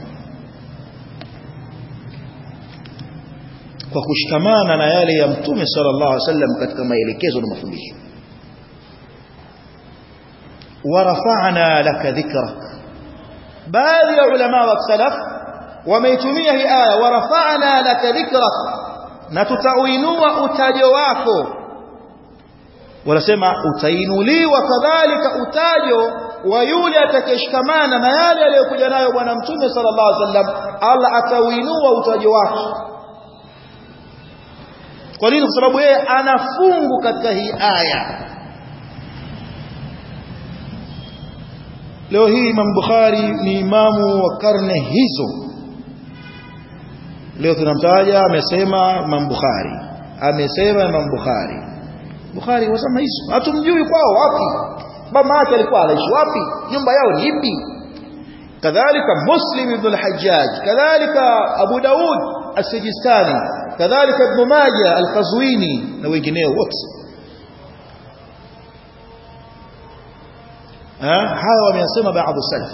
kwa kushikamana na yale ya mtume sallallahu alaihi wasallam katika maelekezo na mafundisho warafa'na laka dhikrak baadhi ya ulama wa salaf wameitumia hii aya warafa'na laka dhikrak na tutauinua utajo wako wanasema utainuliwa kadhalika utajo wa yule atakayeshikamana na yale aliyokuja nayo bwana mtume sallallahu alaihi wasallam Allah atauinua utajo wake kwa nini kwa sababu yeye anafungu katika hii aya leo hii Imam Bukhari ni imamu wa karne hizo leo tunamtaja amesema Imam Bukhari amesema Imam Bukhari Bukhari wasema hizo hatumjui kwao wapi baba yake alikuwa anaishi wapi nyumba yao ni ipi kadhalika Muslim ibn al-Hajjaj kadhalika Abu Daud as-Sijistani kadhalika Ibn Majah al-Qazwini na wengineo wote hawa wameyasema baadhi salaf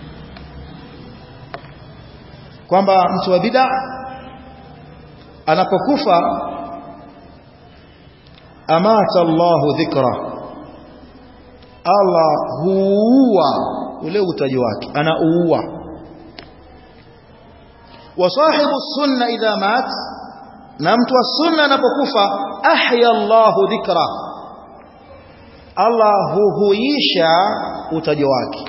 kwamba mtu wa bid'a anapokufa amata Allahu dhikra Allah huua ule utaji wake anauua wa sahibu sunna idha mat na mtu wa sunna anapokufa ahya Allahu dhikra Allah huhuisha utaji wake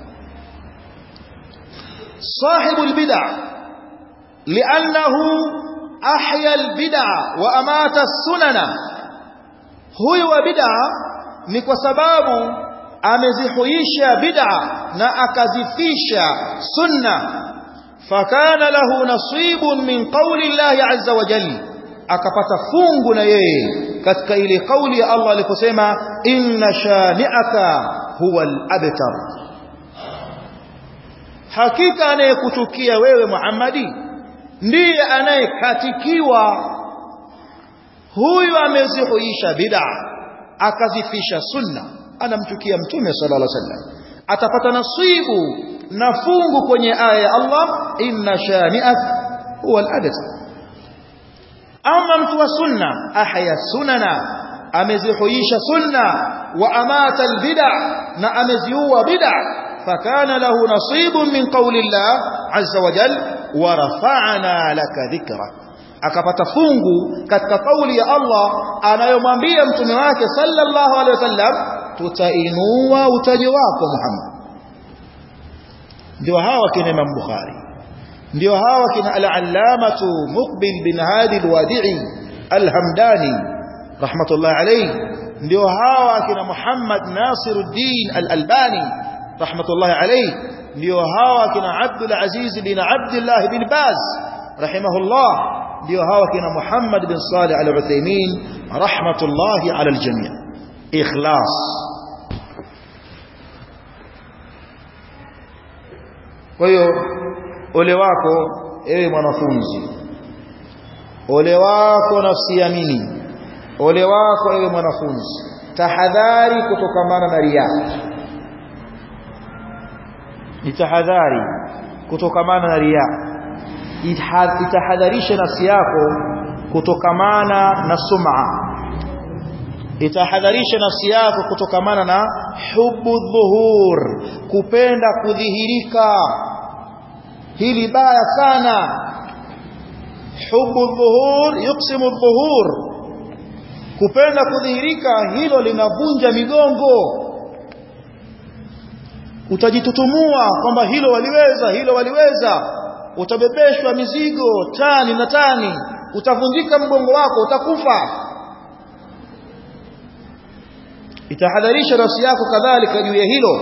صاحب البدع لأنه أحيا البدع وأمات السنن هو بدع ni kwa sababu amezihuisha bid'a na akazifisha sunna fakana lahu nasibun min qawli Allah azza wa jalla akapata fungu na yeye katika ile kauli ya Allah aliposema inna shani'aka huwa al-abtar hakika anayekutukia wewe Muhammadi ndiye anayekatikiwa huyu amezihuisha bid'a akazifisha sunna anamchukia mtume sallallahu alaihi wasallam atapata nasibu na fungu kwenye aya ya Allah inna shani'ak huwa al-abtar ama mtu wa sunna ahya sunana amezihuisha sunna wa amata albid'a na ameziua bid'a fakana lahu nasibun min qawli Allah azza wa jal wa rafa'na laka dhikra akapata fungu katika kauli ya Allah anayomwambia mtume wake sallallahu alaihi wasallam tutainua utajo wako Muhammad ndio hawa kina Imam Bukhari ndio hawa kina al-allamatu Muqbil bin Hadi al-Wadi'i al-Hamdani rahmatullah alayhi ndio hawa kina Muhammad Nasiruddin al-Albani rahmatullah alayhi ndio hawa kina Abdul Aziz bin Abdullah bin Baz rahimahullah ndio hawa kina Muhammad bin Salih al-Uthaymeen rahmatullahi ala al-jami' ikhlas kwa hiyo ole wako ewe mwanafunzi ole wako nafsi yamini ole wako ewe mwanafunzi tahadhari kutokamana na riya itahadhari kutokamana na riya itahadharisha nafsi yako kutokamana na sum'a itahadharisha nafsi yako kutokamana na hubu dhuhur kupenda kudhihirika hili baya sana hubu dhuhur yuqsimu dhuhur kupenda kudhihirika hilo linavunja migongo utajitutumua kwamba hilo waliweza hilo waliweza utabebeshwa mizigo tani na tani utavunjika mgongo wako utakufa itahadharisha nafsi yako kadhalika juu ya hilo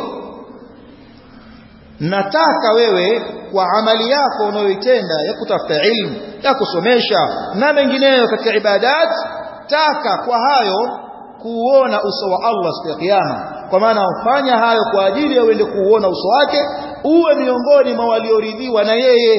nataka wewe kwa amali yako unayoitenda ya kutafuta ilmu ya kusomesha na mengineyo katika ibadat taka kwa hayo kuona uso wa Allah siku ya kiyama kwa maana ufanya hayo kwa ajili ya uende kuuona uso wake uwe miongoni mwa walioridhiwa na yeye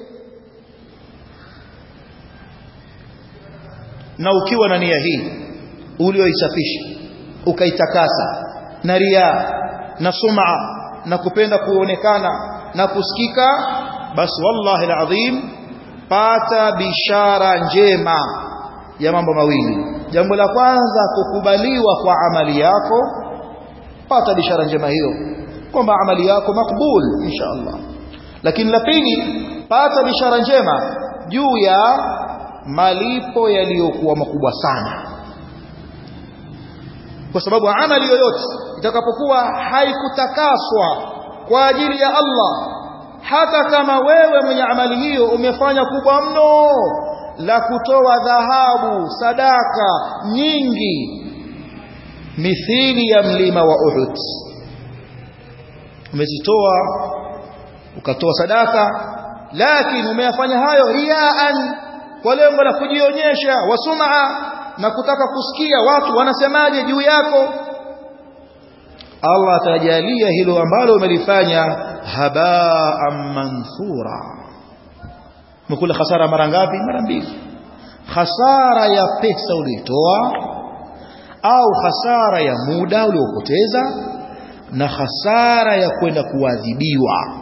na ukiwa na nia hii ulioisafisha ukaitakasa na ria na sum'a na kupenda kuonekana na kusikika basi wallahi alazim pata bishara njema ya mambo mawili jambo la kwanza kukubaliwa kwa amali yako pata bishara njema hiyo kwamba amali yako makbul insha Allah lakini la pili pata bishara njema juu ya malipo yaliyokuwa makubwa sana kwa sababu amali yoyote itakapokuwa haikutakaswa kwa ajili ya Allah hata kama wewe mwenye amali hiyo umefanya kubwa mno la kutoa dhahabu sadaka nyingi mithili ya mlima wa Uhud umezitoa ukatoa sadaka lakini umeyafanya hayo riaan kwa lengo la kujionyesha wasuma na kutaka kusikia watu wanasemaje juu yako Allah atajalia hilo ambalo umelifanya habaan manthura mkula hasara mara ngapi mara mbili hasara ya pesa uliotoa au hasara ya muda uliopoteza na hasara ya kwenda kuadhibiwa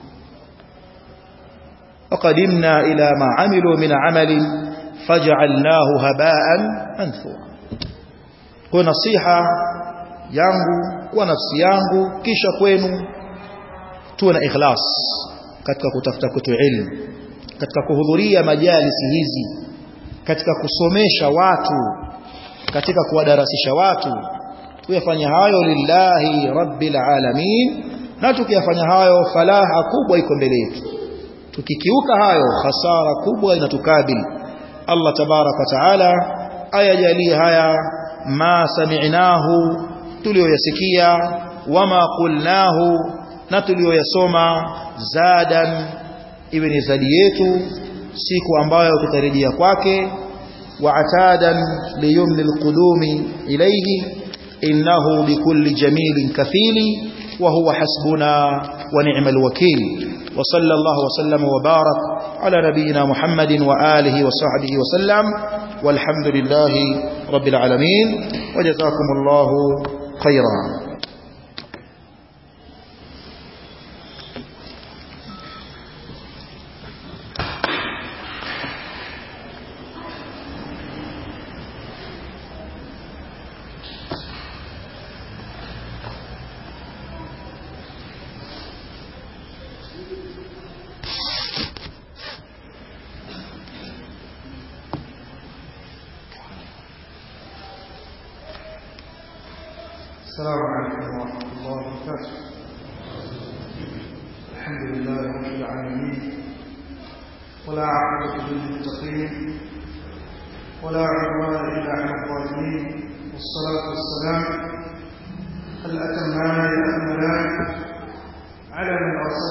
وقدمنا إلى ما عملوا من عمل فجعلناه هباء منثورا kwa nasiha yangu kwa nafsi yangu kisha kwenu tuwe na ikhlas katika kutafuta kwetu ilmu katika kuhudhuria majalisi hizi katika kusomesha watu katika kuwadarasisha watu tuyafanya hayo lillahi rabbil alamin na tukiyafanya hayo falaha kubwa iko mbele yetu tukikiuka hayo hasara kubwa inatukabili Allah tabarak wa taala ayajalie haya ma sami'nahu tulioyasikia wama qulnahu na tulioyasoma zadan iwe ni zadi yetu siku ambayo tutarejea kwake wa atadan liyumni alqudumi ilayhi innahu bikulli jamilin kafili wa huwa hasbuna wa ni'mal wakil وصلى الله وسلم وبارك على نبينا محمد وآله وصحبه وسلم والحمد لله رب العالمين وجزاكم الله خيرا السلام عليكم ورحمة الله وبركاته الحمد لله رب العالمين ولا عقبة للمتقين ولا عدوان إلا على الظالمين والصلاة والسلام الأتمان الأكملان على من أرسل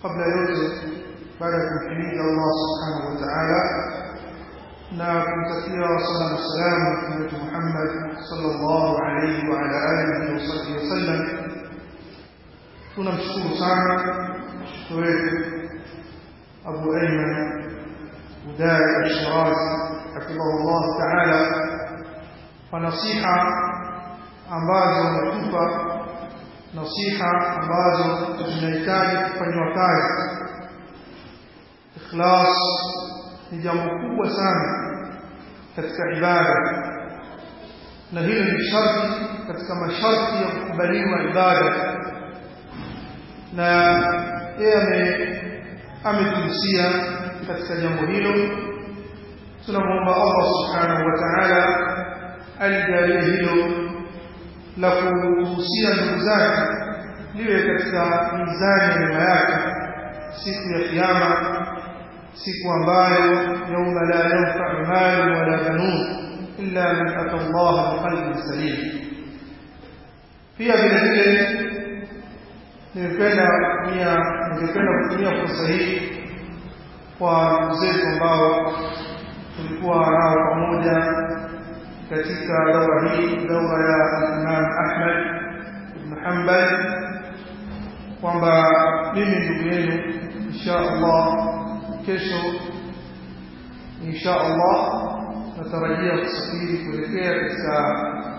kabla yote baada ya kumhimidi Allah subhanahu wa ta'ala na kumtakia sala na salamu mtume wetu Muhammad sallallahu alayhi wa ala alihi wa sahbihi wasallam tunamshukuru sana mtoto wetu Abu Ayman Udai Al-Shirazi hafidhahullah ta'ala kwa nasiha ambazo ametupa nasiha ambazo zinahitaji kufanywa kazi ikhlas ni jambo kubwa sana katika ibada na hilo ni sharti katika masharti ya kukubaliwa ibada na yeye ametuhusia katika jambo hilo tunamwomba Allah subhanahu wa ta'ala alijalie hilo la kuhusia ndugu zake liwe katika mizani ya mema yake siku ya kiyama siku ambayo yauma la yanfa'u malu wala banun illa man ata Allah biqalbin salim pia vile vile nimependa kutumia ningependa kutumia fursa hii kwa ndugu zetu ambao tulikuwa nao pamoja katika daura hii daura ya Imam Ahmad ibn Hanbal kwamba mimi ndugu yenu insha Allah kesho insha Allah natarajia kusafiri kuelekea katika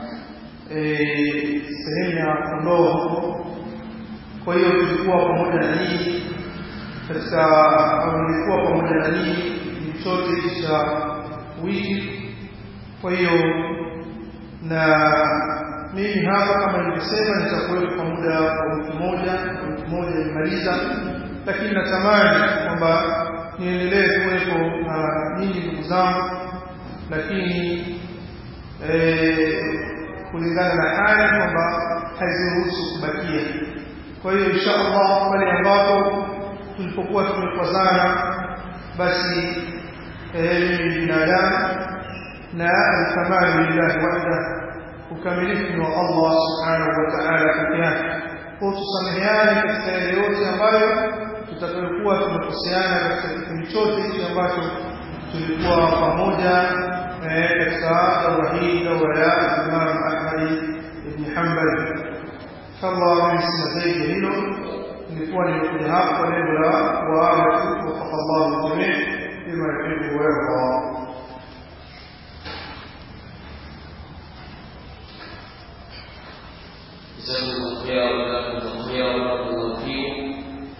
sehemu ya Kondoo huko. Kwa hiyo tulikuwa pamoja na nyinyi katika au nilikuwa pamoja na nyinyi kipindi chote cha wiki. Kwa hiyo na mimi hapa kama nilivyosema nitakuwepo kwa muda wa wiki moja, wiki moja nimaliza, lakini natamani kwamba niendelee kuwepo na nyinyi ndugu zangu, lakini kulingana na hali kwamba haziruhusu kubakia. Kwa hiyo insha Allah pale ambapo tulipokuwa tumekwazana, basi mimi ni binadamu na alkamalu lillahi wahda, ukamilifu ni wa Allah subhanahu wa ta'ala peke yake. Kwa tusameheane katika yale yote ambayo tutakayokuwa tumekoseana katika kipindi chote hichi ambacho tulikuwa pamoja katika daura hii daura ya Imam Ahmad ibn Hanbal. Inshallah mimi sina zaidi ya hilo, nilikuwa nimekuja hapa kwa lengo la kuwaaga tu wafaka Allah jamii bima yuhibbu wa yarda. جزاكم الله خيرا وجزاكم الله خيرا وبارك الله فيكم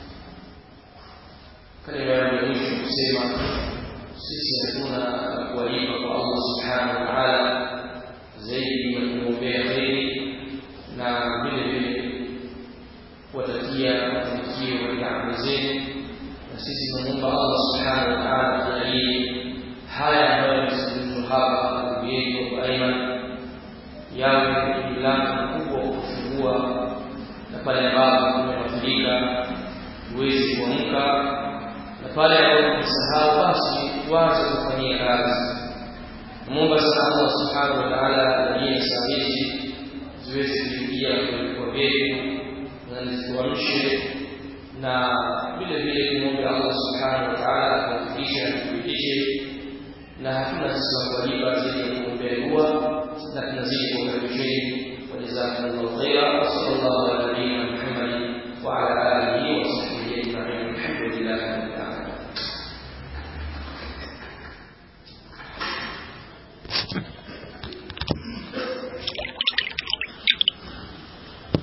kalima ya mwisho kusema sisi hatuna kuwalipa kwa Allah subhanahu wa ta'ala zaidi ya kumwombea kheri na vile vile kuwatakia mafanikio katika amali zenu na sisi tunamuomba Allah subhanahu wa ta'ala ajalie haya ambayo yamezungumzwa hapa ndugu yetu Abu Aiman yawe ni mlango mkubwa wa kufungua na pale ambapo tumewafilika uwezi kuamka na pale ambapo tumesahau basi tuanze kufanyia kazi Mungu sana Allah subhanahu wa ta'ala ajalie saa hizi ziweze kuingia kwenye vifua vyetu na zituamshe na vile vile tumwombe Allah subhanahu wa ta'ala atufikishe na kuthibitishe na hatuna sisi wa kuwalipa zaidi ya kuombea dua na tunazidi kuwakaribisheni wajazakumullahu khaira